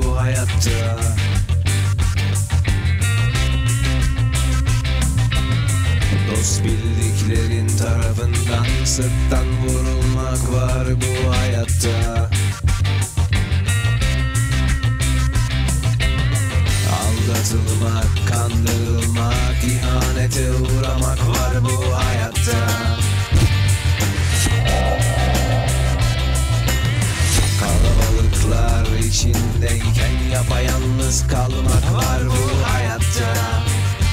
bu hayatta Dost bildiklerin tarafından sırttan vurulmak var bu hayatta Aldatılmak, kandırılmak, ihanete uğramak var bu hayatta Kalabalıklar içindeyken yapayalnız kalmak var bu hayatta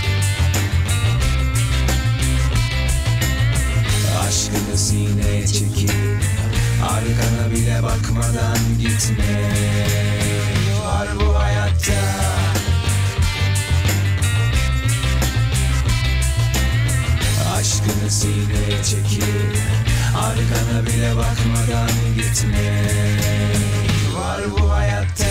Aşkını sineye çekip Arkana bile bakmadan gitme Var bu hayatta Aşkını sineye çekip Arkana bile bakmadan gitme Var bu hayatta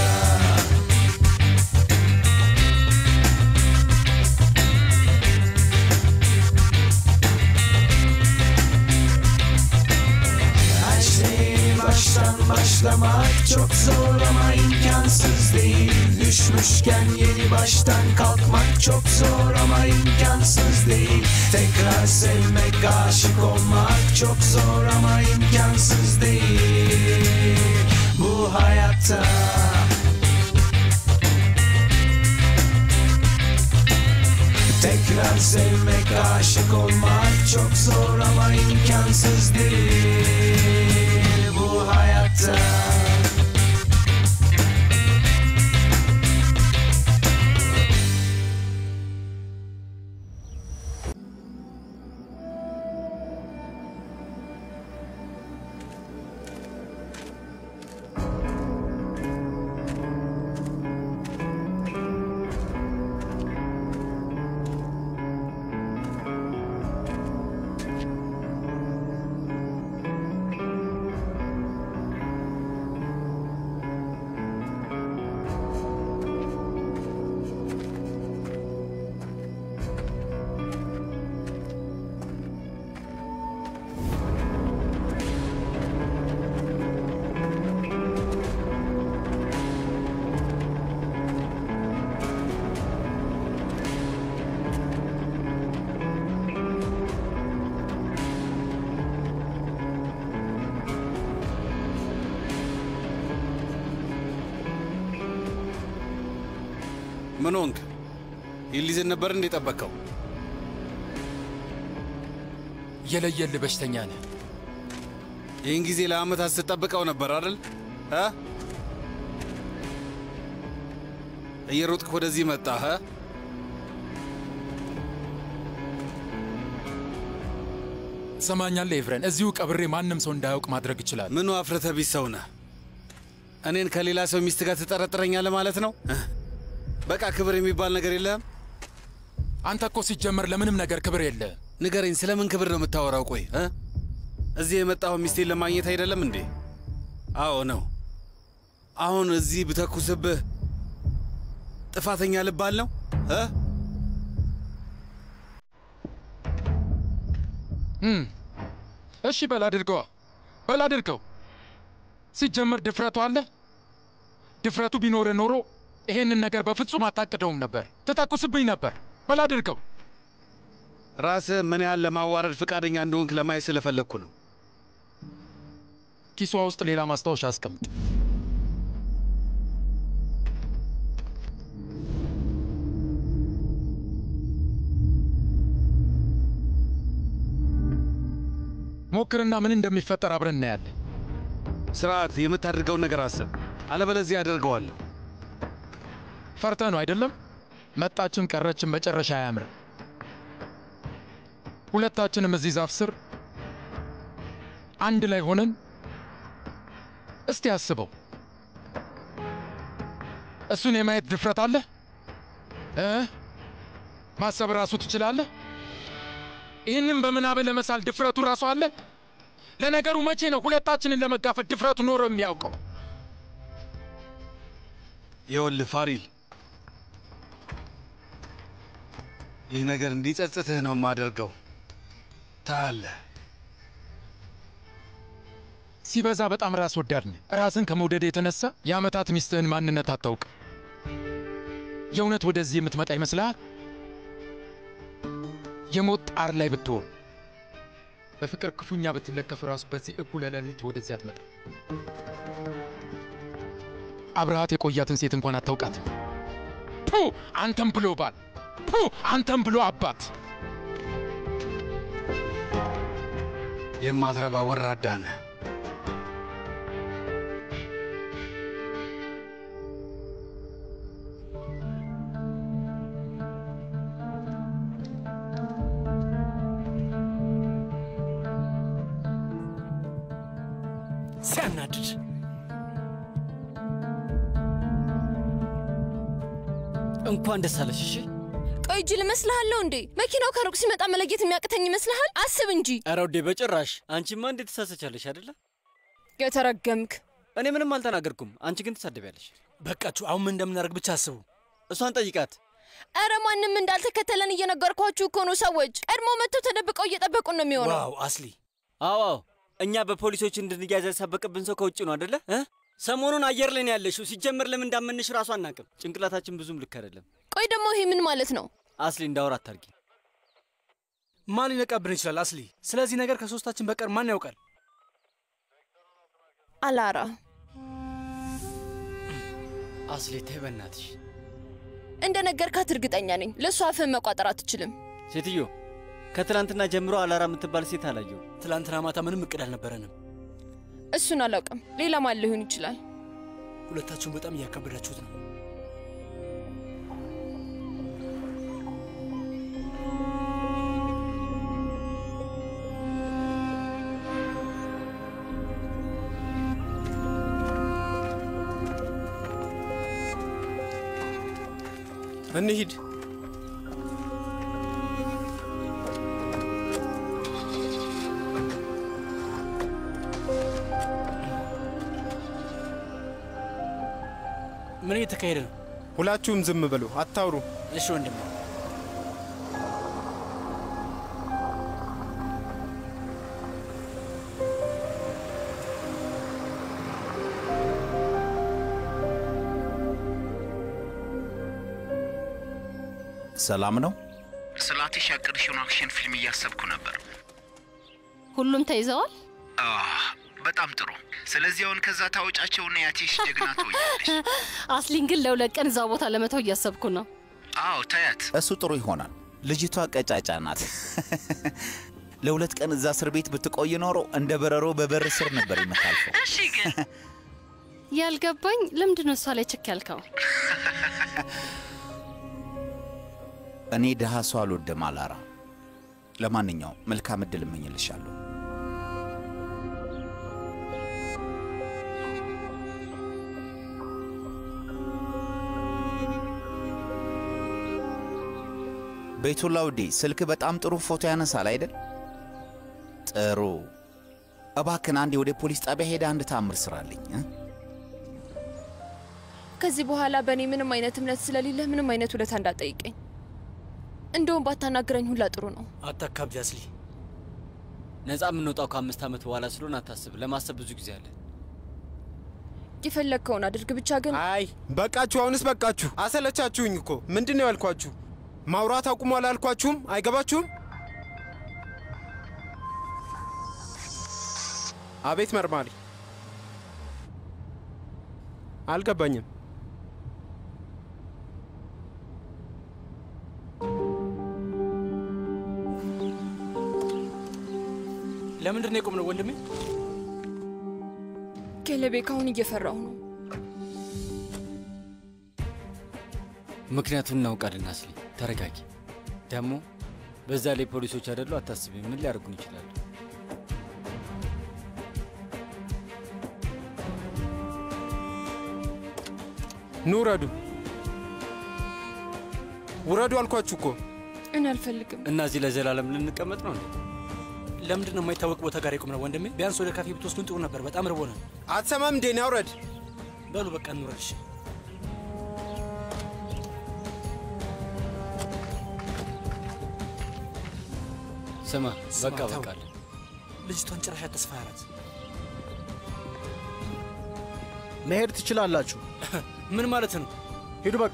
Her şeyi baştan başlamak çok zor ama imkansız değil Düşmüşken yeni baştan kalkmak çok zor ama imkansız değil Tekrar sevmek, aşık olmak çok zor ama imkansız değil Bu hayatta Tekrar sevmek, aşık olmak çok zor ama imkansız değil bu hayatta. ምን ሆንክ? ይሊዝን ነበር እንዴ ጠበቀው? የለየልህ በሽተኛ ነህ። ይህን ጊዜ ለአመታት ስትጠብቀው ነበር አይደል? እ? እየሮጥክ ወደዚህ መጣህ? እ? ትሰማኛለህ ኤፍሬን? እዚሁ ቀብሬ ማንም ሰው እንዳያውቅ ማድረግ ይችላል። ምኑ አፍረተ ቢስ ሰው ነህ? እኔን ከሌላ ሰው ሚስት ጋር ትጠረጥረኛለህ ማለት ነው? እ? በቃ ክብር የሚባል ነገር የለህም? አንተ እኮ ሲጀመር ለምንም ነገር ክብር የለህም። ንገረኝ፣ ስለምን ክብር ነው የምታወራው? ቆይ እ? እዚህ የመጣኸው ሚስቴን ለማግኘት አይደለም እንዴ? አዎ ነው። አሁን እዚህ ብተኩስብህ ጥፋተኛ ልባል ነው እ? እም፣ እሺ በል አድርገዋ፣ በል አድርገው። ሲጀመር ድፍረቱ አለ። ድፍረቱ ቢኖር ኖሮ ይሄንን ነገር በፍጹም አታቅደውም ነበር። ትተኩስብኝ ነበር። በል አድርገው። ራስህ ምን ያህል ለማዋረድ ፈቃደኛ እንደሆንክ ለማየት ስለፈለግኩ ነው። ኪሷ ውስጥ ሌላ ማስታወሻ አስቀምጥ። ሞክርና ምን እንደሚፈጠር አብረን እናያለን። ስርዓት የምታደርገውን ነገር አስብ፣ አለበለዚያ አደርገዋለሁ። ፈርተ ነው አይደለም? መጣችን ቀረችን መጨረሻ አያምርም። ሁለታችንም እዚህ ዛፍ ስር አንድ ላይ ሆነን እስቲ አስበው። እሱን የማየት ድፍረት አለ እ ማሰብ ራሱ ትችላለህ? ይህንን በምናብ ለመሳል ድፍረቱ ራሱ አለ። ለነገሩ መቼ ነው ሁለታችንን ለመጋፈጥ ድፍረቱ ኖሮ የሚያውቀው? ይኸውልህ ፋሪል፣ ይህ ነገር እንዲጸጽትህ ነው የማደርገው። ታያለህ። ሲበዛ በጣም ራስ ወዳድ ነህ። ራስን ከመውደድ የተነሳ የዓመታት ሚስትህን ማንነት አታውቅም። የእውነት ወደዚህ የምትመጣ ይመስልሃል? የሞት ጣር ላይ ብትሆን በፍቅር ክፉኛ ብትለከፍ ራሱ በዚህ እኩለ ሌሊት ወደዚህ አትመጣ። አብረሃት የቆያትን ሴት እንኳን አታውቃትም። ፑ አንተም ብሎ ባል፣ ፑ አንተም ብሎ አባት። የማትረባ ወራዳ ነህ። ሲያናድድ እንኳን ደስ አለሽ። እሺ ቆይ ጅል እመስልሃለሁ እንዴ? መኪናው ከሩቅ ሲመጣ መለየት የሚያቅተኝ ይመስልሃል? አስብ እንጂ ኧረ ውዴ በጭራሽ። አንቺማ እንዴት ትሳሰቻለሽ አይደለ? የተረገምክ። እኔ ምንም አልተናገርኩም። አንቺ ግን ትሳደቢያለሽ። በቃችሁ። አሁን ምን እንደምናደርግ ብቻ አስቡ። እሷን ጠይቃት። ኧረ ማንም እንዳልተከተለን እየነገርኳችሁ እኮ ነው። ሰዎች ቀድሞ መጥተው ተደብቀው እየጠበቁን ነው የሚሆነው። ዋው አስሊ፣ አዎ አዎ፣ እኛ በፖሊሶች እንድንያዝ ያሳበቅብን ሰው ከውጭ ነው አደለ? እ ሰሞኑን አየር ላይ ነው ያለሽው። ሲጀመር ለምን እንዳመንሽ ራሱ አናቅም። ጭንቅላታችን ብዙም ልክ አይደለም። ቆይ ደግሞ ይሄ ምን ማለት ነው? አስሊ እንዳወራ አታርጊ። ማን ሊነቃብን ይችላል? አስሊ፣ ስለዚህ ነገር ከሶስታችን በቀር ማን ያውቃል? አላራ አስሊ ተይ በእናትሽ። እንደ ነገርካት እርግጠኛ ነኝ። ለእሷ አፍህን መቋጠር አትችልም። ሴትዮ ከትላንትና ጀምሮ አላራ የምትባል ሴት አላየው። ትላንትና ማታ ምንም እቅድ አልነበረንም። እሱን አላውቅም። ሌላ ማን ሊሆን ይችላል? ሁለታችሁን በጣም እያከበዳችሁት ነው። እንሂድ። ምን እየተካሄደ ነው? ሁላችሁም ዝም በሉ፣ አታውሩ። እሺ ወንድም ሰላም ነው። ስላትሽ ያቀድሽውን አክሽን ፊልም እያሰብኩ ነበር። ሁሉም ተይዘዋል። አህ፣ በጣም ጥሩ። ስለዚህ አሁን ከዛ ታወጫቸውና ያቴሽ ጀግና ትሆኛለሽ። አስሊን ግን ለሁለት ቀን እዛ ቦታ ለመተው እያሰብኩ ነው። አዎ ታያት። እሱ ጥሩ ይሆናል። ልጅቷ ቀጫጫ ናት። ለሁለት ቀን እዛ እስር ቤት ብትቆይ ኖሮ እንደ በረሮ በበር ስር ነበር የምታልፈው። እሺ ግን ያልገባኝ ለምንድን ነው እሷ ላይ ችክ ያልከው? እኔ ድሃ ሰው አልወድም አላራ። ለማንኛውም መልካም ዕድል እመኝልሻለሁ። ቤቱላ ውዴ፣ ስልክ በጣም ጥሩ ፎቶ ያነሳል አይደል? ጥሩ። እባክን አንዴ ወደ ፖሊስ ጣቢያ ሄደ አንድ ታምር ስራልኝ እ? ከዚህ በኋላ በእኔ ምንም አይነት እምነት ስለሌለህ ምንም አይነት ውለታ እንዳጠይቀኝ። እንደውም ባታናግረኝ ሁላ ጥሩ ነው። አታካብድ አስሊ። ነፃ የምንወጣው ከአምስት ዓመት በኋላ ስለሆነ አታስብ። ለማሰብ ብዙ ጊዜ አለ። የፈለግከውን አድርግ፣ ብቻ ግን አይ በቃችሁ፣ አሁንስ በቃችሁ። አሰለቻችሁኝ እኮ። ምንድን ነው ያልኳችሁ? ማውራት አቁሙ አላልኳችሁም? አይገባችሁም? አቤት መርማሪ፣ አልገባኝም። ለምንድን ነው የቆምነው ወንድሜ? ኬለቤ ካሁን እየፈራሁ ነው። ምክንያቱን እናውቃለን። አስሊ ተረጋጊ። ደግሞ በዛ ላይ ፖሊሶች አይደሉ? አታስቢ። ምን ሊያደርጉን ይችላሉ? ኑ ውረዱ፣ ውረዱ አልኳችሁ እኮ። እኔ አልፈልግም። እና እዚህ ለዘላለም ልንቀመጥ ነው እንዴ? ለምንድን ነው የማይታወቅ ቦታ ጋር የቆምነው ወንድሜ? ቢያንስ ወደ ካፌ ብትወስዱን ጥሩ ነበር። በጣም ርቦናል። አትሰማም እንዴ? ና ውረድ። በሉ በቃ እንውረድ። እሺ። ስማ፣ በቃ ተው። በቃ አለ። ልጅቷን ጭራሽ ተስፋ ያላት መሄድ ትችላላችሁ። ምን ማለት ነው? ሂዱ በቃ።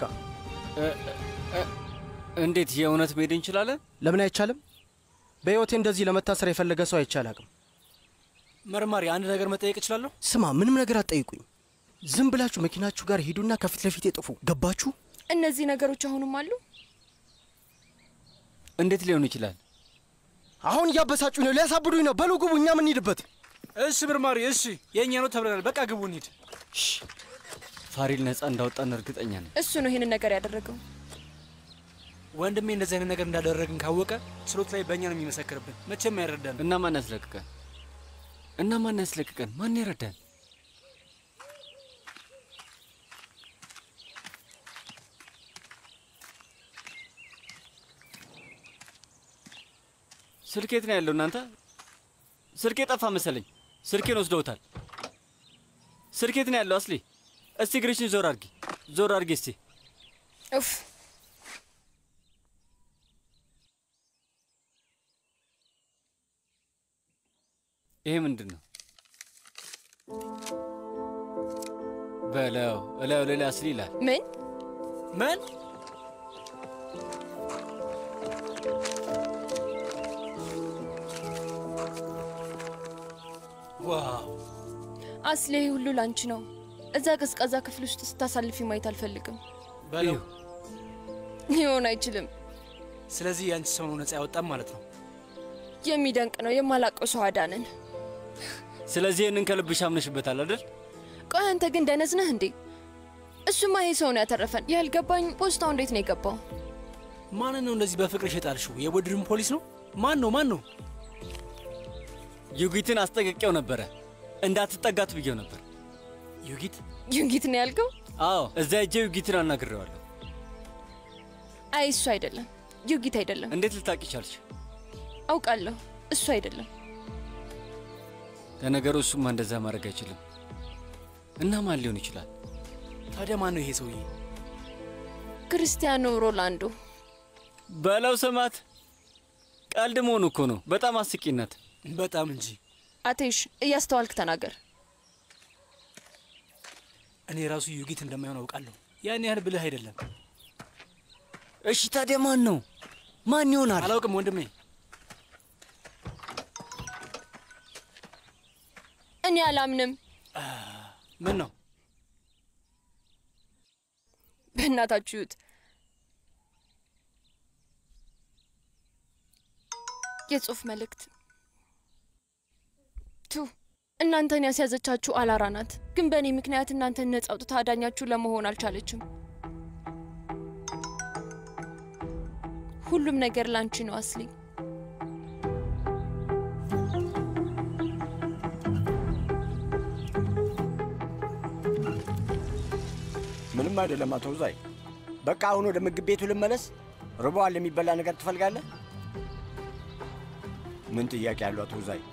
እንዴት የእውነት መሄድ እንችላለን? ለምን አይቻልም? በሕይወቴ እንደዚህ ለመታሰር የፈለገ ሰው አይቼ አላቅም። መርማሪ፣ አንድ ነገር መጠየቅ እችላለሁ? ስማ፣ ምንም ነገር አትጠይቁኝ። ዝም ብላችሁ መኪናችሁ ጋር ሂዱና ከፊት ለፊት ጥፉ። ገባችሁ? እነዚህ ነገሮች አሁንም አሉ። እንዴት ሊሆን ይችላል? አሁን እያበሳጩኝ ነው፣ ሊያሳብዱኝ ነው። በሉ ግቡ፣ እኛ ምንሄድበት። እሺ መርማሪ፣ እሺ የእኛ ነው ተብለናል። በቃ ግቡ፣ እንሂድ። ፋሪል ነፃ እንዳወጣን እርግጠኛ ነኝ። እሱ ነው ይህንን ነገር ያደረገው። ወንድሜ እንደዚህ አይነት ነገር እንዳደረግን ካወቀ ችሎት ላይ በእኛ ነው የሚመሰክርብን። መቼም አይረዳን። እና ማን ያስለቅቀን? እና ማን ያስለቅቀን? ማን ይረዳን? ስልኬት ነው ያለው? እናንተ ስልኬ ጠፋ መሰለኝ። ስልኬን ወስደውታል። ስልኬት ነው ያለው? አስሊ እስቲ እግርሽን ዞር አድርጊ፣ ዞር አድርጊ እስቲ። ኡፍ ይሄ ምንድን ነው? በለው እላዩ ሌላ አስሊ ይላል። ምን ምን? ዋው አስሌ፣ ይህ ሁሉ ላንቺ ነው። እዛ ቀዝቃዛ ክፍል ውስጥ ስታሳልፊ ማየት አልፈልግም። በለው። ሊሆን አይችልም። ስለዚህ የአንቺ ሰው ነው ነፃ ያወጣም ማለት ነው። የሚደንቅ ነው። የማላቀው ሰው አዳንን። ስለዚህ ይህንን ከልብሽ አምነሽበታል አይደል? ቆይ አንተ ግን ደነዝ ነህ እንዴ? እሱማ ይሄ ሰው ነው ያተረፈን። ያልገባኝ ፖስታው እንዴት ነው የገባው? ማንን ነው እንደዚህ በፍቅርሽ የጣልሽው? የቡድን ፖሊስ ነው? ማን ነው? ማን ነው? ዩጊትን አስጠንቅቄው ነበረ። እንዳትጠጋት ብዬው ነበር። ዩጊት ዩጊት ነው ያልከው? አዎ፣ እዛ ሄጄ ዩጊትን አናግሬዋለሁ። አይ እሱ አይደለም፣ ዩጊት አይደለም። እንዴት ልታቂ ቻልሽ? አውቃለሁ፣ እሱ አይደለም። ለነገሩ እሱማ እንደዛ ማድረግ አይችልም። እና ማን ሊሆን ይችላል? ታዲያ ማን ነው ይሄ ሰውዬ? ክርስቲያኖ ሮላንዶ። በለው ስማት፣ ቀልድ መሆኑ እኮ ነው። በጣም አስቂነት። በጣም እንጂ። አቴሽ እያስተዋልክ ተናገር። እኔ ራሱ ዩጊት እንደማይሆን አውቃለሁ። ያን ያህል ብልህ አይደለም። እሺ ታዲያ ማን ነው? ማን ይሆናል? አላውቅም ወንድሜ። እኔ አላምንም። ምን ነው? በእናታችሁ ይዩት። የጽሁፍ መልእክት ቱ እናንተን ያስያዘቻችሁ አላራ ናት፣ ግን በእኔ ምክንያት እናንተን ነጻ አውጥታ አዳኛችሁ ለመሆን አልቻለችም። ሁሉም ነገር ላንቺ ነው አስሊ። ምንም አይደለም አቶ ዛይ። በቃ አሁን ወደ ምግብ ቤቱ ልመለስ። ርቦዋል። የሚበላ ነገር ትፈልጋለህ? ምን ጥያቄ ያለው አቶ ዛይ?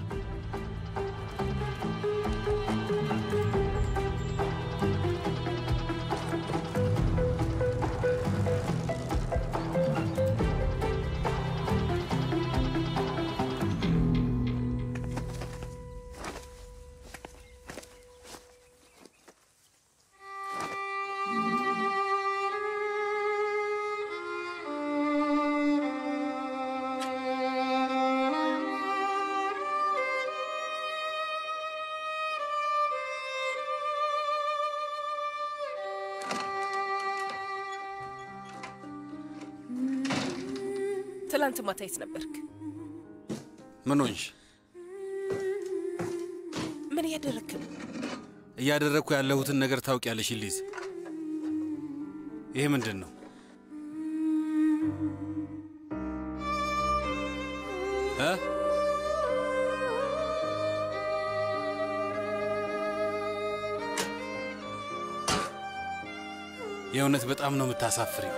ትላንት ማታ የት ነበርክ? ምን ሆንሽ? ምን እያደረግክ ነው? እያደረግኩ ያለሁትን ነገር ታውቂያለሽ ሊዝ። ይሄ ምንድን ነው እ የእውነት በጣም ነው የምታሳፍሪው።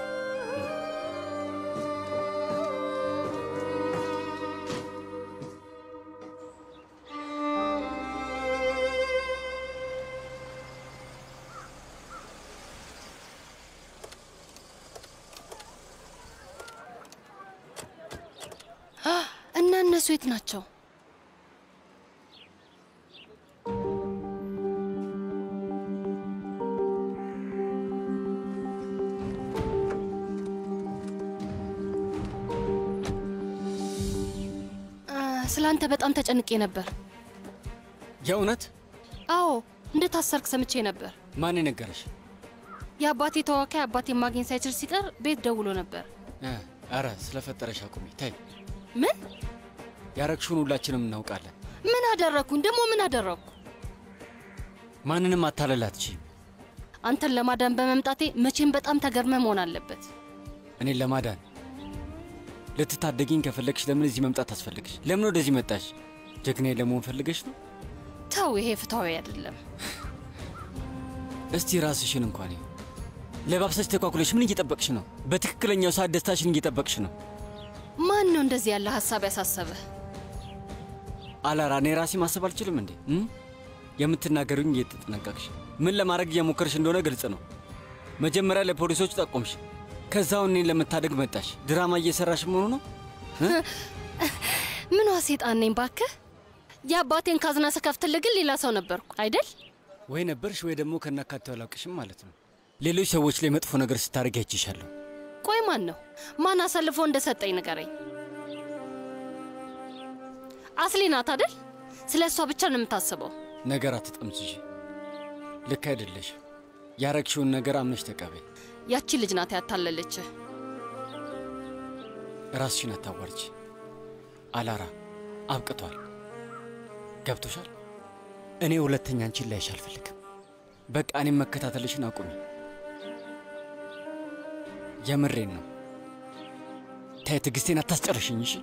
እና እነሱ የት ናቸው? ስለ አንተ በጣም ተጨንቄ ነበር። የእውነት አዎ እንደታሰርክ ሰምቼ ነበር። ማን የነገረሽ? የአባቴ ተወካይ አባቴ ማግኘት ሳይችል ሲቀር ቤት ደውሎ ነበር። እ፣ ኧረ ስለፈጠረሽ አቁሚ። ታይ ምን ያረግሽውን ሁላችንም እናውቃለን። ምን አደረግኩኝ? ደግሞ ምን አደረግኩ? ማንንም አታለል አትችይም። አንተን ለማዳን በመምጣቴ መቼም በጣም ተገርመ መሆን አለበት። እኔን ለማዳን ልትታደጊኝ ከፈለግሽ ለምን እዚህ መምጣት አስፈልግሽ? ለምን ወደዚህ መጣሽ? ጀግናዬ ለመሆን ፈልገሽ ነው? ተው፣ ይሄ ፍትሐዊ አይደለም። እስቲ ራስሽን እንኳን ይው ለባብሰሽ ተኳኩለሽ ምን እየጠበቅሽ ነው? በትክክለኛው ሰዓት ደስታሽን እየጠበቅሽ ነው። ማን ነው እንደዚህ ያለ ሀሳብ ያሳሰበህ? አላራ እኔ ራሴ ማሰብ አልችልም እንዴ? እም? የምትናገሩኝ እየተጠነቀቅሽ ምን ለማድረግ እየሞከርሽ እንደሆነ ግልጽ ነው። መጀመሪያ ለፖሊሶች ጠቆምሽ፣ ከዛው እኔን ለመታደግ መጣሽ። ድራማ እየሰራሽ መሆኑ ነው። ምኗ ሴጣን ነኝ ባክህ? የአባቴን ካዝና ስከፍትልህ ግን ሌላ ሰው ነበርኩ አይደል? ወይ ነበርሽ ወይ ደግሞ ከናካቴው አላውቅሽም ማለት ነው። ሌሎች ሰዎች ላይ መጥፎ ነገር ስታደርግ አይችሻለሁ። ቆይ ማን ነው ማን አሳልፎ እንደሰጠኝ ንገረኝ። አስሊ ናት አይደል? ስለ እሷ ብቻ ነው የምታስበው። ነገር አትጠምዝዥ። ልክ አይደለሽ። ያረግሽውን ነገር አምነሽ ተቀበይ። ያቺ ልጅ ናት ያታለለችህ። ራስሽን አታዋርጅ። አላራ አብቅቷል። ገብቶሻል? እኔ ሁለተኛ አንቺን ላይሽ አልፈልግም። በቃ እኔም መከታተልሽን አቁሚ። የምሬን ነው። ታይ ትዕግስቴን አታስጨርሽኝ እሺ?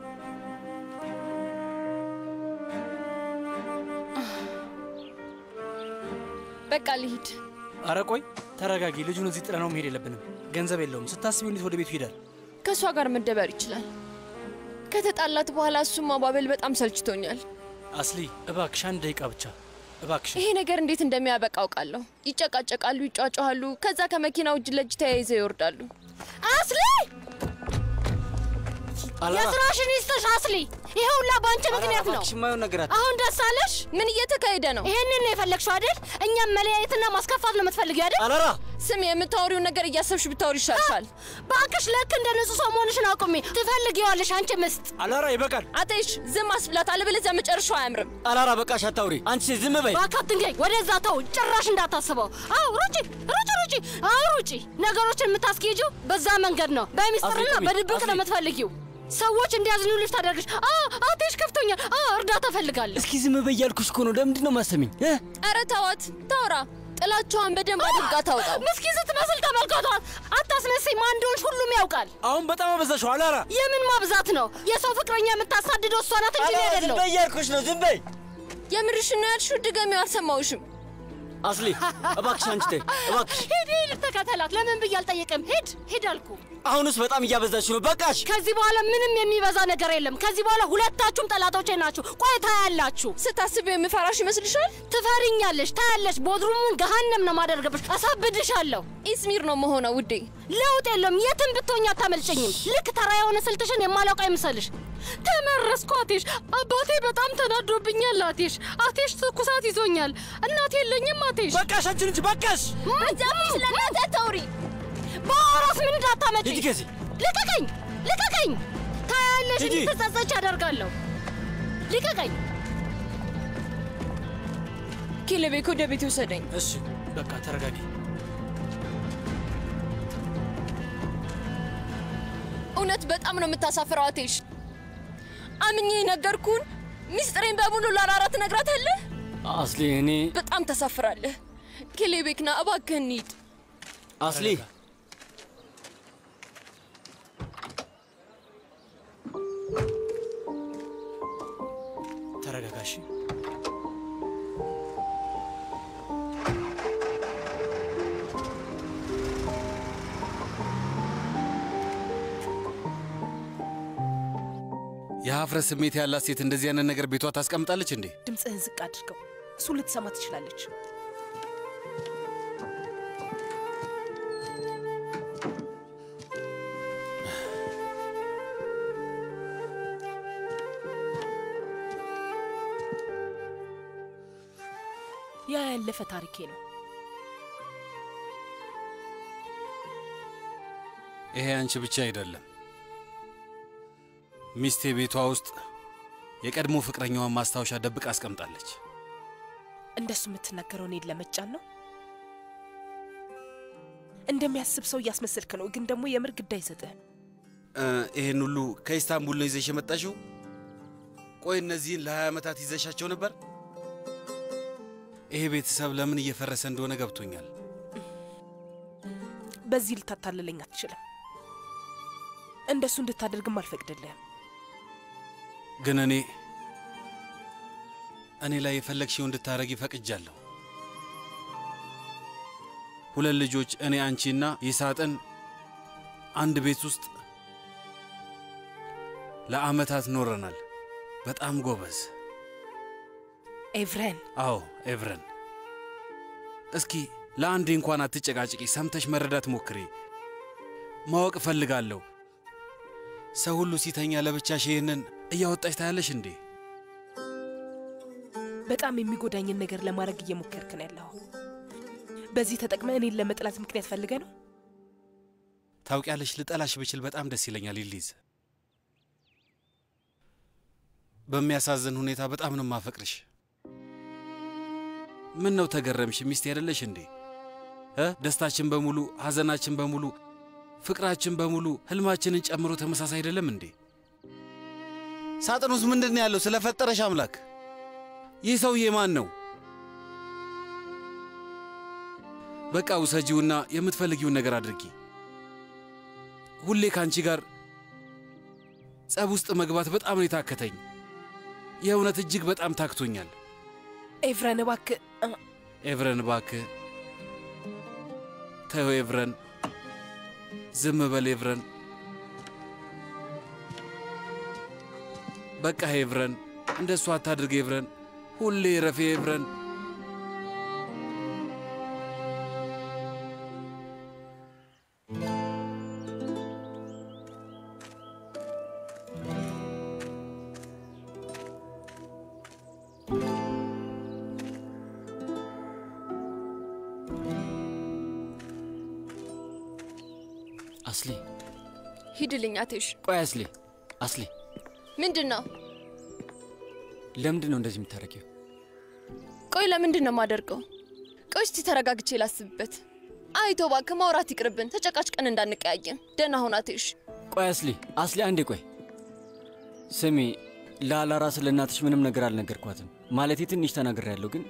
በቃ ልሂድ። አረ ቆይ ተረጋጊ። ልጁን እዚህ ጥለነው መሄድ የለብንም። ገንዘብ የለውም። ስታስቢው እንዴት ወደ ቤቱ ይሄዳል? ከእሷ ጋር መደበር ይችላል። ከተጣላት በኋላ እሱም ማባበል በጣም ሰልችቶኛል። አስሊ እባክሽ አንድ ደቂቃ ብቻ እባክሽ። ይሄ ነገር እንዴት እንደሚያበቃ አውቃለሁ። ይጨቃጨቃሉ፣ ይጫጫሃሉ፣ ከዛ ከመኪናው እጅ ለእጅ ተያይዘው ይወርዳሉ። አስሊ የስራሽን ይስጥሽ አስሊ። ይሄ ሁላ በአንቺ ምክንያት ነው። የማየውን ነገር አት አሁን ደስ አለሽ? ምን እየተካሄደ ነው? ይሄንን ነው የፈለግሽው አይደል? እኛም መለያየትና ማስከፋት ነው የምትፈልጊው አይደል? አላራ ስም የምታወሪውን ነገር እያሰብሽ ብታወሪ ይሻልሻል። ባክሽ ልክ እንደ ንጹህ ሰው መሆንሽን አቁሚ። ትፈልጊዋለሽ አንቺ ምስጥ። አላራ ይበቃል። አተይሽ ዝም አስብላት፣ አለበለዚያ መጨረሻው አያምርም። አላራ በቃሽ፣ አታውሪ። አንቺ ዝም በይ። እባክህ አትንገኝ። ወደዛ ተው፣ ጭራሽ እንዳታስበው። አዎ ሩጪ፣ ሩጪ፣ ሩጪ። አዎ ሩጪ። ነገሮችን የምታስኬጂው በዛ መንገድ ነው። በሚስጥርና አስሊ፣ በድብቅ አስሊ። ነው የምትፈልጊው። ሰዎች እንዲያዝኑልሽ ታደርግሽ። አ አትሽ ከፍቶኛል። አ እርዳታ እፈልጋለሁ። እስኪ ዝም በይ ያልኩሽ እኮ ነው። ለምንድን ነው ማሰሚኝ? ኧረ ተዋት፣ ታውራ። ጥላቿን በደንብ አድርጋ ታውጣው። ምስኪን ስትመስል ተመልከቷት። አታስመስይ። ማን እንደሆንሽ ሁሉም ያውቃል። አሁን በጣም አበዛሽው አላራ። የምን ማብዛት ነው? የሰው ፍቅረኛ የምታሳድደው እሷ ናት እንጂ እኔ ዝም አይደለሁም። በይ ያልኩሽ ነው። ዝም በይ የምርሽን ነው ያልሽው? ድገሚው፣ አልሰማሁሽም። አስሊ፣ እባክሽ አንቺ ተይ፣ እባክሽ። ሂድ ሂድ፣ ተከተላት። ለምን ብዬ አልጠየቅም። ሂድ ሂድ አልኩ። አሁንስ በጣም እያበዛሽ ነው። በቃሽ። ከዚህ በኋላ ምንም የሚበዛ ነገር የለም። ከዚህ በኋላ ሁለታችሁም ጠላቶቼ ናችሁ። ቆይ ታያላችሁ። ስታስቢው የምፈራሽ ይመስልሻል? ትፈሪኛለሽ፣ ታያለሽ። ቦድሩሙን ገሃነም ነው ማደርግብሽ። አሳብድሻለሁ። ኢስሚር ነው መሆነው ውዴ። ለውጥ የለውም። የትም ብትሆኝ አታመልጨኝም። ልክ ተራ የሆነ ስልትሽን የማላውቅ አይምሰልሽ። ተመረስኩ አቴሽ። አባቴ በጣም ተናዶብኛል አቴሽ። አቴሽ ትኩሳት ይዞኛል። እናቴ የለኝም አቴሽ። በቃሽ አንቺ ልጅ በቃሽ። በዛም ስለ እናቴ አታውሪ። በአራስ ምን እንዳታመጪ። ሂጂ ከዚህ። ልቀቀኝ፣ ልቀቀኝ። ታያለሽ፣ ሂጂ። እንድትጸጸች አደርጋለሁ። ልቀቀኝ። ኪለቤክ ወደ ቤት ውሰደኝ። እሺ በቃ ተረጋጊ። እውነት በጣም ነው የምታሳፍረው አቴሽ። አምኜ ነገርኩን ሚስጥሬን በሙሉ ለአራራ ትነግራታለህ። አስሊ፣ እኔ በጣም ተሳፍራለህ። ኪሌቤክና እባክህ እንሂድ። አስሊ ተረጋጋሽ። የሀፍረት ስሜት ያላት ሴት እንደዚህ አይነት ነገር ቤቷ ታስቀምጣለች እንዴ? ድምፅህን ዝቅ አድርገው። እሱ ልትሰማ ትችላለች። ያ ያለፈ ታሪኬ ነው። ይሄ አንቺ ብቻ አይደለም። ሚስቴ ቤቷ ውስጥ የቀድሞ ፍቅረኛዋን ማስታወሻ ደብቃ አስቀምጣለች። እንደሱ የምትናገረው እኔን ለመጫን ነው። እንደሚያስብ ሰው እያስመሰልክ ነው፣ ግን ደግሞ የምር ግድ አይሰጥህም። እ፣ ይህን ሁሉ ከኢስታንቡል ነው ይዘሽ የመጣሽው? ቆይ እነዚህን ለሀያ ዓመታት ይዘሻቸው ነበር? ይሄ ቤተሰብ ለምን እየፈረሰ እንደሆነ ገብቶኛል። በዚህ ልታታልለኝ አትችልም። እንደሱ እንድታደርግም አልፈቅድልህም። ግን እኔ እኔ ላይ የፈለግሽው እንድታረጊ ፈቅጃለሁ። ሁለት ልጆች እኔ አንቺና ይሳጥን አንድ ቤት ውስጥ ለዓመታት ኖረናል። በጣም ጎበዝ። ኤቭሬን አዎ ኤቭረን፣ እስኪ ለአንዴ እንኳን አትጨቃጭቂ። ሰምተሽ መረዳት ሞክሪ። ማወቅ እፈልጋለሁ። ሰው ሁሉ ሲተኛ ለብቻሽ ይህንን እያወጣሽ ታያለሽ እንዴ? በጣም የሚጎዳኝን ነገር ለማድረግ እየሞከርክ ነው ያለው። በዚህ ተጠቅመ እኔን ለመጥላት ምክንያት ፈልገ ነው። ታውቂያለሽ፣ ልጠላሽ ብችል በጣም ደስ ይለኛል ይሊዝ። በሚያሳዝን ሁኔታ በጣም ነው ማፈቅርሽ። ምን ነው ተገረምሽ? ሚስት አይደለሽ እንዴ? እ ደስታችን በሙሉ ሐዘናችን በሙሉ ፍቅራችን በሙሉ ህልማችንን ጨምሮ ተመሳሳይ አይደለም እንዴ? ሳጥን ውስጥ ምንድን ነው ያለው? ስለፈጠረሽ አምላክ ይህ ሰውዬ ማን ነው? በቃ ውሰጂውና የምትፈልጊውን ነገር አድርጊ። ሁሌ ከአንቺ ጋር ጸብ ውስጥ መግባት በጣም ነው የታከተኝ። የእውነት እጅግ በጣም ታክቶኛል። ኤቭረን እባክህ እ፣ ኤቭረን እባክህ ተው ኤቭረን፣ ዝም በል ኤቭረን። በቃ ኤቭረን፣ እንደሱ አታድርግ ኤቭረን። ሁሌ ረፌ ኤቭረን። አስሊ ሂድልኝ አቴሽ። ቆይ አስሊ አስሊ ምንድን ነው? ለምንድን ነው እንደዚህ የምታደርጊው? ቆይ ለምንድን ነው የማደርገው? ቆይ እስቲ ተረጋግቼ ላስብበት። አይቶ እባክህ ማውራት ይቅርብን፣ ተጨቃጭቀን እንዳንቀያየን። ደህና ሁን አቴሽ። ቆይ አስሊ አስሊ አንዴ ቆይ ስሚ ለአላራ ስለ እናትሽ ምንም ነገር አልነገርኳትም ማለቴ ትንሽ ተናግሬያለሁ ግን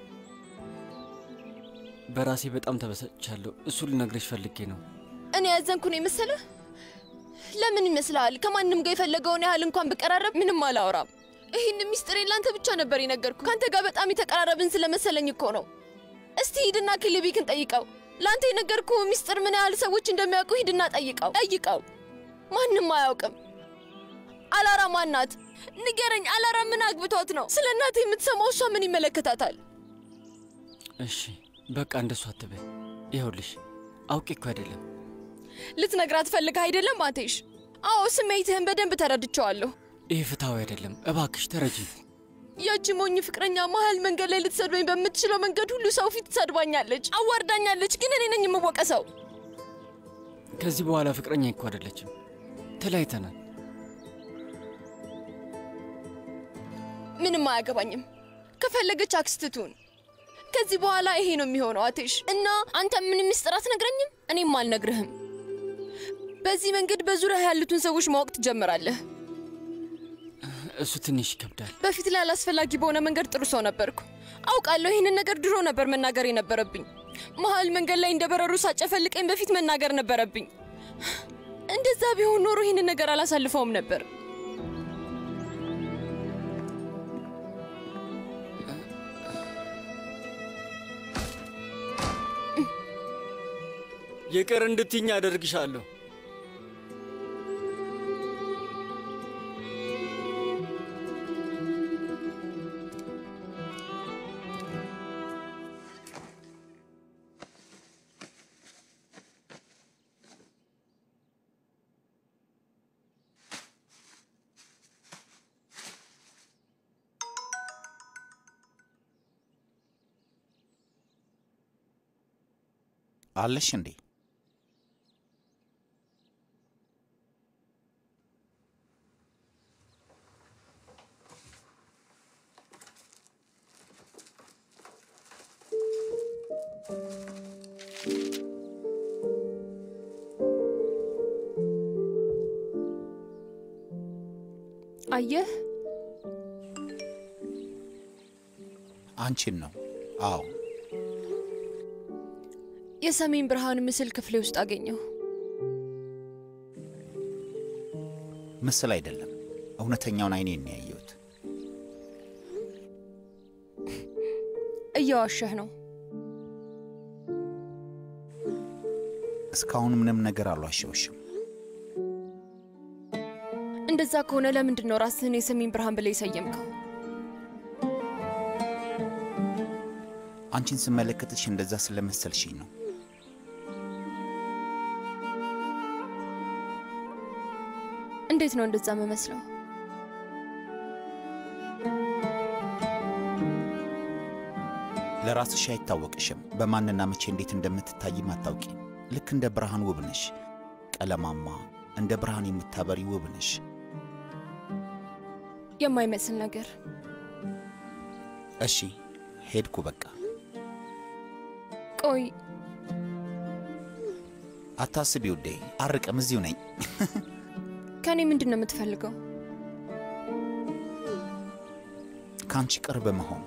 በራሴ በጣም ተበሳጭቻለሁ እሱ ልነግርሽ ፈልጌ ነው እኔ ያዘንኩ ነው የመሰለህ? ለምን ይመስልሃል? ከማንም ጋር የፈለገውን ያህል እንኳን ብቀራረብ ምንም አላወራም። ይህን ሚስጥሬን ለአንተ ብቻ ነበር የነገርኩ። ከአንተ ጋር በጣም የተቀራረብን ስለመሰለኝ እኮ ነው። እስቲ ሂድና ክሊቢክን ጠይቀው። ለአንተ የነገርኩ ሚስጥር ምን ያህል ሰዎች እንደሚያውቁ ሂድና ጠይቀው ጠይቀው። ማንም አያውቅም። አላራ ማናት? ንገረኝ። አላራ ምን አግብቷት ነው? ስለ እናቴ የምትሰማው እሷ ምን ይመለከታታል? እሺ በቃ እንደሱ አትበይ ይኸውልሽ አውቄ እኮ አይደለም ልትነግራት ፈልገህ አይደለም አቴሽ? አዎ ስሜትህን በደንብ ተረድቼዋለሁ። ይህ ፍትሐዊ አይደለም እባክሽ ተረጂ ያቺ ሞኝ ፍቅረኛ መሀል መንገድ ላይ ልትሰድበኝ በምትችለው መንገድ ሁሉ ሰው ፊት ትሰድባኛለች፣ አዋርዳኛለች። ግን እኔ ነኝ የምወቀሰው። ከዚህ በኋላ ፍቅረኛ እኮ አይደለችም ተለያይተናል ምንም አያገባኝም። ከፈለገች አክስትቱን። ከዚህ በኋላ ይሄ ነው የሚሆነው አቴሽ። እና አንተ ምንም ምስጢር አትነግረኝም፣ እኔም አልነግርህም። በዚህ መንገድ በዙሪያ ያሉትን ሰዎች ማወቅ ትጀምራለህ። እሱ ትንሽ ይከብዳል በፊት ላይ አላስፈላጊ በሆነ መንገድ ጥሩ ሰው ነበርኩ። አውቃለሁ። ይህንን ነገር ድሮ ነበር መናገር የነበረብኝ። መሀል መንገድ ላይ እንደ በረሩ ሳጨፈልቀኝ በፊት መናገር ነበረብኝ። እንደዛ ቢሆን ኖሮ ይህንን ነገር አላሳልፈውም ነበር። ይቅር እንድትይኝ አደርግሻለሁ አለሽ እንዴ? አየህ፣ አንቺን ነው። አዎ የሰሜን ብርሃን ምስል ክፍሌ ውስጥ አገኘሁ። ምስል አይደለም፣ እውነተኛውን አይኔን ነው ያየሁት። እየዋሸህ ነው። እስካሁን ምንም ነገር አልዋሸውሽም። እንደዛ ከሆነ ለምንድን ነው ራስህን የሰሜን ብርሃን ብለህ የሰየምከው? አንቺን ስመለከትሽ እንደዛ ስለመሰልሽኝ ነው። እንዴት ነው እንደዛ መመስለው? ለራስሽ አይታወቅሽም። በማንና መቼ እንዴት እንደምትታይም አታውቂም። ልክ እንደ ብርሃን ውብ ነሽ። ቀለማማ፣ እንደ ብርሃን የምታበሪ ውብ ነሽ። የማይመስል ነገር። እሺ ሄድኩ በቃ። ቆይ አታስቢ ውዴ፣ አርቅም፣ እዚሁ ነኝ። ከእኔ ምንድን ነው የምትፈልገው? ከአንቺ ቅርብ መሆን።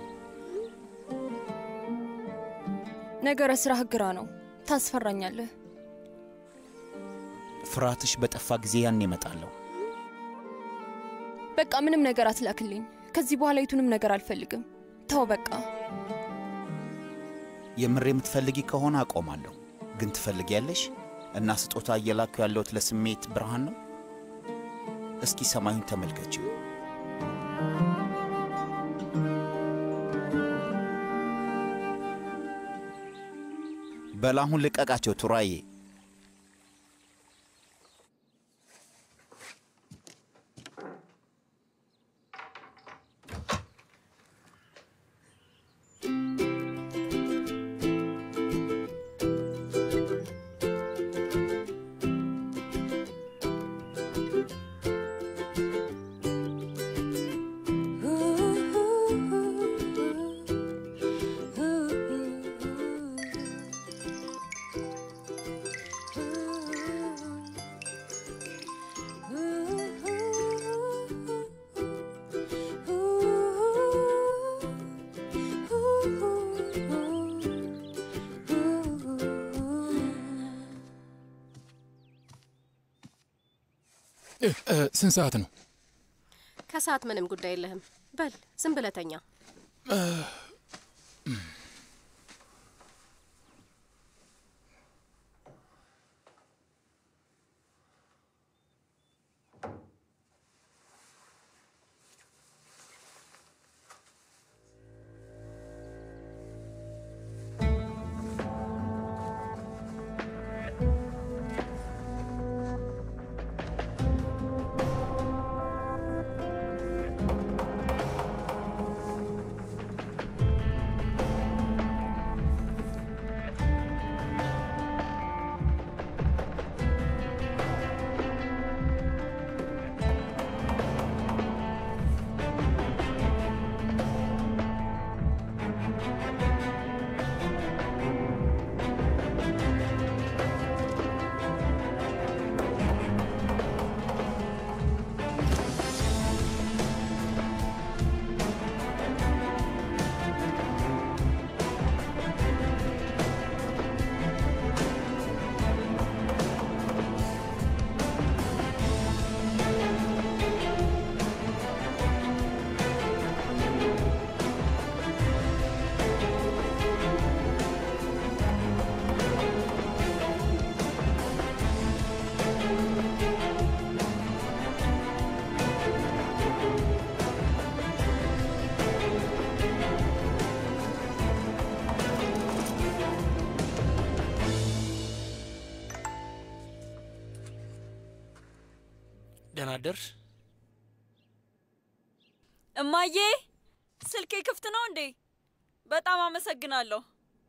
ነገረ ስራህ ግራ ነው። ታስፈራኛለህ። ፍርሃትሽ በጠፋ ጊዜ ያን እመጣለሁ። በቃ ምንም ነገር አትላክልኝ። ከዚህ በኋላ የቱንም ነገር አልፈልግም። ተው በቃ። የምር የምትፈልጊ ከሆነ አቆማለሁ። ግን ትፈልጊያለሽ? እና ስጦታ እየላኩ ያለሁት ለስሜት ብርሃን ነው። እስኪ ሰማዩን ተመልከችው። በላሁን ልቀቃቸው ቱራዬ። ስንት ሰዓት ነው? ከሰዓት ምንም ጉዳይ የለህም። በል ዝም ብለህ ተኛ። ደህና አደርሽ። እማዬ ስልኬ ክፍት ነው እንዴ? በጣም አመሰግናለሁ።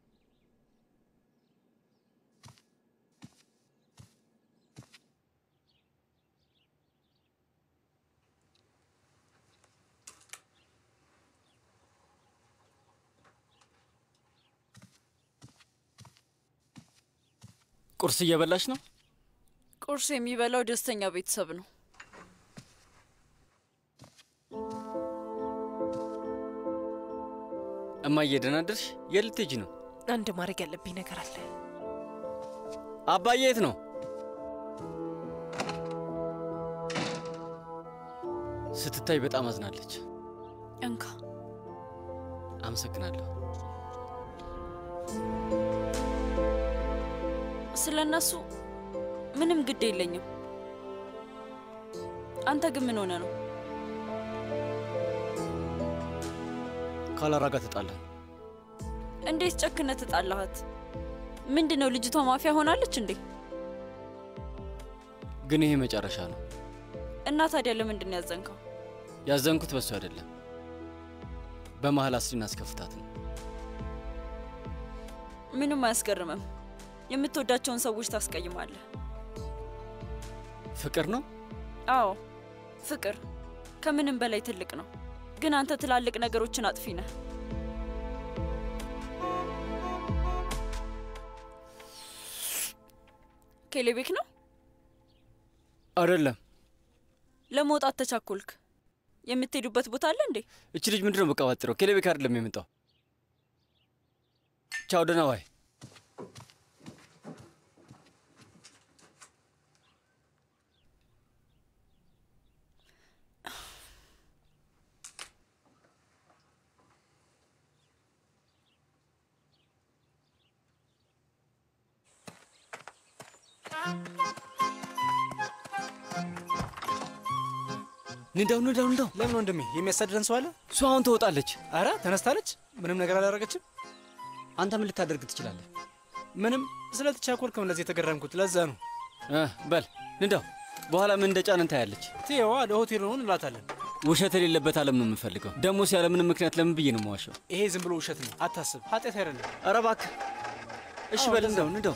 ቁርስ እየበላሽ ነው? ቁርስ የሚበላው ደስተኛ ቤተሰብ ነው። እማዬ ደህና አደርሽ? የት ልትሄጂ ነው? አንድ ማድረግ ያለብኝ ነገር አለ። አባዬ የት ነው? ስትታይ በጣም አዝናለች። እንካ። አመሰግናለሁ። ስለ እነሱ ምንም ግድ የለኝም። አንተ ግን ምን ሆነ ነው? ካላራ ጋር ተጣላን። እንዴት ጨክነ ትጣላሃት? ምንድን ነው ልጅቷ ማፊያ ሆናለች እንዴ? ግን ይሄ መጨረሻ ነው። እና ታዲያ ለምንድን ነው ያዘንከው? ያዘንኩት በሱ አይደለም፣ በመሀል አስሪን አስከፍታት ነው። ምንም አያስገርምም። የምትወዳቸውን ሰዎች ታስቀይማለህ። ፍቅር ነው። አዎ ፍቅር ከምንም በላይ ትልቅ ነው። ግን አንተ ትላልቅ ነገሮችን አጥፊ ነህ። ኬሌቤክ ነው አይደለም። ለመውጣት ተቻኮልክ። የምትሄዱበት ቦታ አለ እንዴ? እች ልጅ ምንድን ነው በቀባጥረው? ኬሌቤክ አይደለም የመጣው። ቻው፣ ደህና ዋይ። ንዳው ንዳው ንዳው። ለምን ወንድሜ የሚያሳድረን ሰው አለ? እሷ አሁን ትወጣለች። አረ ተነስታለች። ምንም ነገር አላደረገችም። አንተ ምን ልታደርግ ትችላለህ? ምንም ስለተቻኮልክም እንደዚህ የተገረምኩት ለዛ ነው። እ በል ንዳው። በኋላ ምን እንደጫን እንታያለች። ትየዋ ለሆቴል ነው እንላታለን። ውሸት የሌለበት ዓለም ነው የምንፈልገው። ደግሞስ ያለምንም ምክንያት ለምን ብዬ ነው የማዋሸው? ይሄ ዝም ብሎ ውሸት ነው። አታስብ፣ ኃጢአት አይደለም። ኧረ እባክህ እሺ በል ንዳው ንዳው።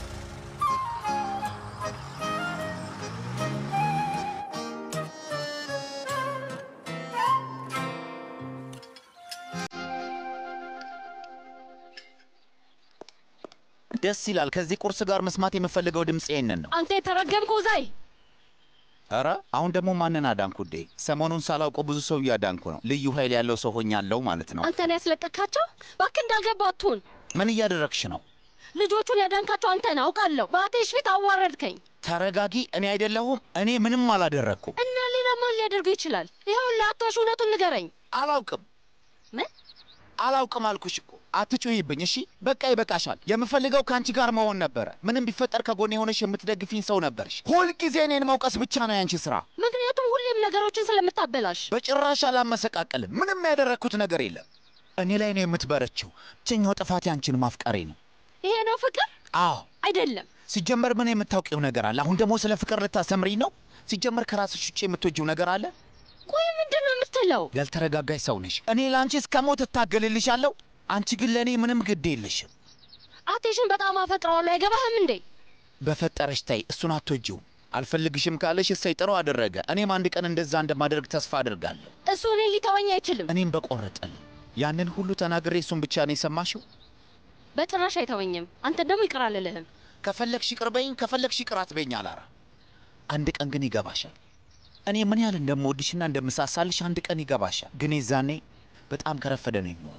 ደስ ይላል። ከዚህ ቁርስ ጋር መስማት የምፈልገው ድምፅ ይህንን ነው። አንተ የተረገምከው ዛይ ኧረ አሁን ደግሞ ማንን አዳንኩ እንዴ? ሰሞኑን ሳላውቀው ብዙ ሰው እያዳንኩ ነው። ልዩ ኃይል ያለው ሰው ሆኛለሁ ማለት ነው። አንተን ያስለቀካቸው እባክህ እንዳልገባ አትሁን። ምን እያደረግሽ ነው? ልጆቹን ያዳንካቸው አንተን አውቃለሁ። በአቴሽ ፊት አዋረድከኝ ተረጋጊ። እኔ አይደለሁም። እኔ ምንም አላደረግኩም። እና ሌላ ማን ሊያደርገው ይችላል? ይኸውን ለአቶሽ እውነቱን ንገረኝ። አላውቅም። ምን አላውቅም አልኩሽ እኮ። አትጮይብኝ እሺ። በቃ ይበቃሻል። የምፈልገው ከአንቺ ጋር መሆን ነበረ። ምንም ቢፈጠር ከጎኔ የሆነሽ የምትደግፊኝ ሰው ነበርሽ። ሁልጊዜ እኔን መውቀስ ብቻ ነው ያንቺ ስራ። ምክንያቱም ሁሌም ነገሮችን ስለምታበላሽ። በጭራሽ አላመሰቃቀልም። ምንም ያደረግኩት ነገር የለም። እኔ ላይ ነው የምትበረችው። ብቸኛው ጥፋት ያንቺን ማፍቀሬ ነው። ይሄ ነው ፍቅር? አዎ አይደለም። ሲጀመር ምን የምታውቂው ነገር አለ? አሁን ደግሞ ስለ ፍቅር ልታሰምሪኝ ነው? ሲጀመር ከራስሽ ውጭ የምትወጂው ነገር አለ? ቆይ ምንድን ነው የምትለው? ያልተረጋጋሽ ሰው ነሽ። እኔ ለአንቺ እስከ ሞት እታገልልሻለሁ። አንቺ ግን ለእኔ ምንም ግድ የለሽም። አቴሽን በጣም አፈቅረዋለሁ። አይገባህም እንዴ? በፈጠረሽ ታይ፣ እሱን አትወጂውም። አልፈልግሽም ካለሽ እሰይ ጥሩ አደረገ። እኔም አንድ ቀን እንደዛ እንደማደርግ ተስፋ አድርጋለሁ። እሱ እኔ ሊተወኝ አይችልም። እኔም በቆረጠል ያንን ሁሉ ተናግሬ እሱን ብቻ ነው የሰማሽው? በጭራሽ አይተወኝም። አንተን ደግሞ ይቅር አልልህም። ከፈለግሽ ይቅር በይኝ፣ ከፈለግሽ ይቅር አትበይኝ አላራ። አንድ ቀን ግን ይገባሻል። እኔ ምን ያህል እንደምወድሽና እንደምሳሳልሽ አንድ ቀን ይገባሻል። ግን የዛኔ በጣም ከረፈደ ነው የሚሆነው።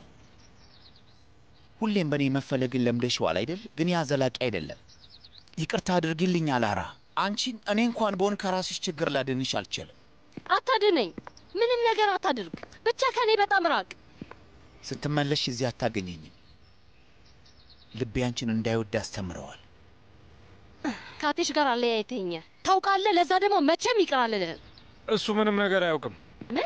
ሁሌም በእኔ መፈለግን ለምደሽዋል አይደል? ግን ያ ዘላቂ አይደለም። ይቅርታ አድርጊልኝ አላራ። አንቺን እኔ እንኳን በሆን ከራስሽ ችግር ላድንሽ አልችልም። አታድነኝ። ምንም ነገር አታድርግ። ብቻ ከእኔ በጣም ራቅ። ስትመለሽ እዚህ አታገኘኝም። ልቤ አንቺን እንዳይወድ አስተምረዋል። ከአቴሽ ጋር አለያይተኸኛል ታውቃለህ። ለዛ ደግሞ መቼም ይቅር አልልህም። እሱ ምንም ነገር አያውቅም። ምን?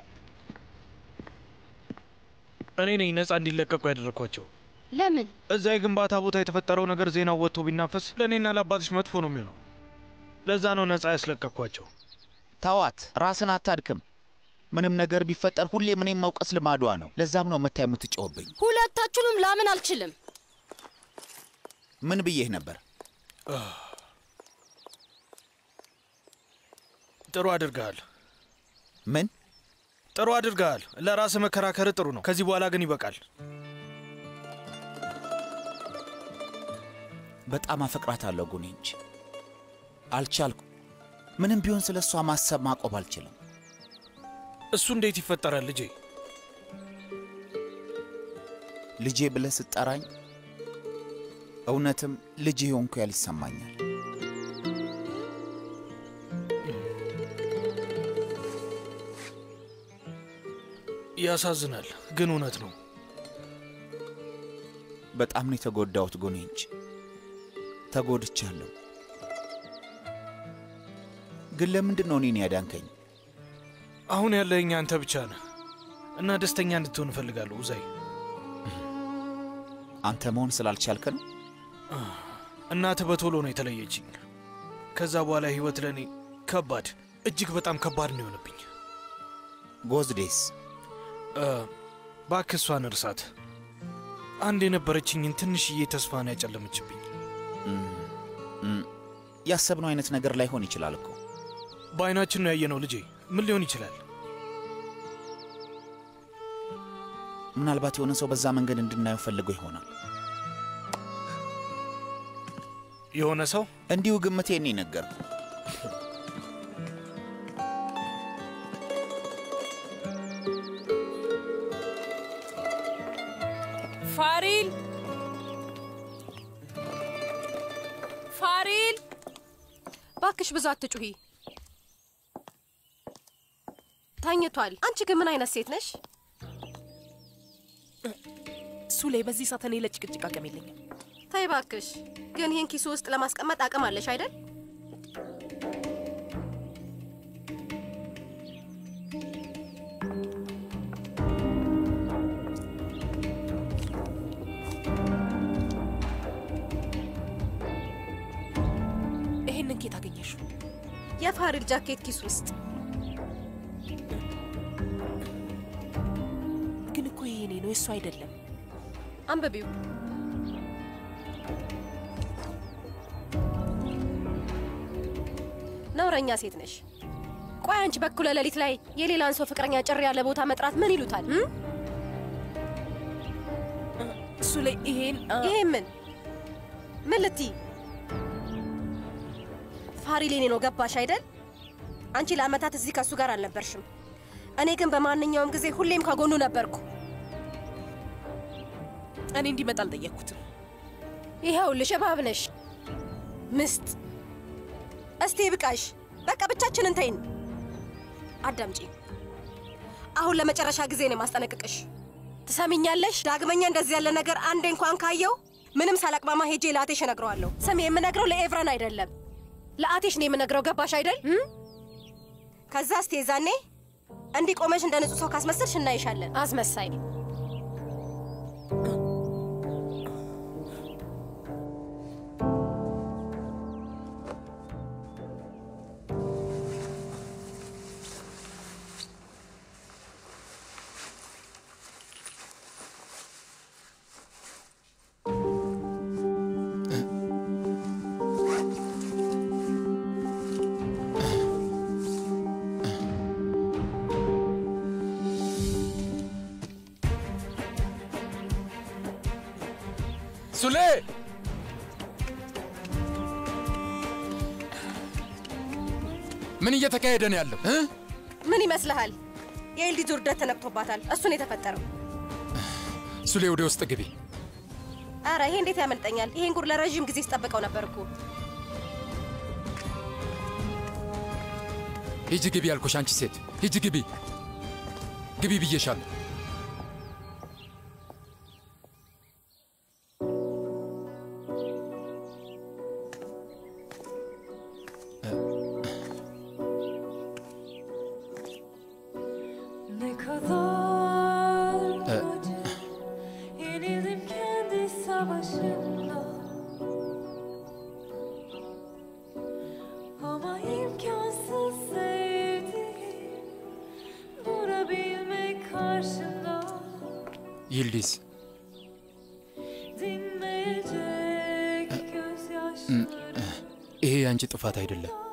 እኔ ነኝ ነፃ እንዲለቀቁ ያደረግኳቸው። ለምን? እዛ የግንባታ ቦታ የተፈጠረው ነገር ዜናው ወጥቶ ቢናፈስ ለእኔና ለአባትሽ መጥፎ ነው የሚሆነው። ለዛ ነው ነፃ ያስለቀቅኳቸው። ተዋት፣ ራስን አታድክም። ምንም ነገር ቢፈጠር ሁሌም እኔም መውቀስ ልማዷ ነው። ለዛም ነው መታ የምትጮህብኝ። ሁለታችሁንም ላምን አልችልም። ምን ብዬህ ነበር? ጥሩ አድርገሃል። ምን ጥሩ አድርገሃል። ለራስህ መከራከር ጥሩ ነው። ከዚህ በኋላ ግን ይበቃል። በጣም አፈቅራታለሁ ጉኔንች። አልቻልኩ። ምንም ቢሆን ስለ እሷ ማሰብ ማቆም አልችልም። እሱ እንዴት ይፈጠራል ልጄ? ልጄ ብለህ ስጠራኝ እውነትም ልጅ የሆንኩ ያህል ይሰማኛል። ያሳዝናል፣ ግን እውነት ነው። በጣም ነው የተጎዳሁት ጎኔንች፣ ተጎድቻለሁ። ግን ለምንድን ነው እኔን ያዳንከኝ? አሁን ያለኝ አንተ ብቻ ነህ እና ደስተኛ እንድትሆን እፈልጋለሁ ኡዛይ። አንተ መሆን ስላልቻልክ ነው? እናትህ በቶሎ ነው የተለየችኝ። ከዛ በኋላ ህይወት ለእኔ ከባድ፣ እጅግ በጣም ከባድ ነው የሆነብኝ። ጎዝዴስ እባክህ እሷን እርሳት። አንድ የነበረችኝን ትንሽዬ ተስፋ ነው ያጨለመችብኝ። እም፣ ያሰብነው አይነት ነገር ላይሆን ይችላል እኮ። በአይናችን ነው ያየነው ልጄ። ምን ሊሆን ይችላል? ምናልባት የሆነ ሰው በዛ መንገድ እንድናየው ፈልጎ ይሆናል። የሆነ ሰው እንዲሁ ግምቴን ነው የነገርኩህ። ፋሪል ፋሪል፣ ባክሽ ብዙ አትጩሂ። ተኝቷል። አንቺ ግን ምን አይነት ሴት ነሽ? ሱሌ፣ በዚህ ሰዓት እኔ ለጭቅጭቅ አቅም የለኝም። ተይ ባክሽ። ግን ይህን ኪሱ ውስጥ ለማስቀመጥ አቅም አለሽ አይደል? ይሄንን ኬት አገኘሽው? የፋሪል ጃኬት ኪስ ውስጥ ግን እኮ ይሄ እኔ ነው፣ የእሱ አይደለም። አንብቢው። ነውረኛ ሴት ነሽ። ቆይ አንቺ በኩለ ሌሊት ላይ የሌላን ሰው ፍቅረኛ ጭር ያለ ቦታ መጥራት ምን ይሉታል? እም? ሱሌ፣ ይሄን ይሄ ምን ምን ልትይ? ፋሪል የኔ ነው ገባሽ አይደል? አንቺ ለአመታት እዚህ ከእሱ ጋር አልነበርሽም። እኔ ግን በማንኛውም ጊዜ ሁሌም ከጎኑ ነበርኩ። እኔ እንዲመጣ አልጠየቅኩትም። ይኸውልሽ እባብ ነሽ ምስጥ። እስቲ ብቃሽ፣ በቃ ብቻችንን ተይን። አዳምጪ፣ አሁን ለመጨረሻ ጊዜ ነው የማስጠነቅቅሽ። ትሰሚኛለሽ? ዳግመኛ እንደዚህ ያለ ነገር አንዴ እንኳን ካየው ምንም ሳላቅማማ ሄጄ ለአቴሽ እነግረዋለሁ። ስሚ፣ የምነግረው ለኤቭረን አይደለም ለአቴሽ ነው የምነግረው። ገባሽ አይደል? እም? ከዛ እስቲ የዛኔ እንዲህ ቆመሽ እንደ ንጹህ ሰው ካስመሰልሽ እናይሻለን። አስመሳይ ሱሌ ምን እየተካሄደ ነው ያለው እ? ምን ይመስልሃል? የኤልዲዝ ውርደት ተነቅቶባታል። እሱን የተፈጠረው ሱሌ ወደ ውስጥ ግቢ። አረ ይሄ እንዴት ያመልጠኛል? ይሄን ጉድ ለረዥም ጊዜ ስጠብቀው ነበር እኮ። ሂጂ ግቢ ያልኩሽ አንቺ ሴት ሂጂ ግቢ ግቢ ብዬሻለሁ። Ne kadar እ፣ yenildim kendi savaşımda Ama imkansız sevdiğim Durabilmek karşında ይልዲዝ Dinmeyecek እ፣ gözyaşları ይሄ የአንቺ ጥፋት አይደለም።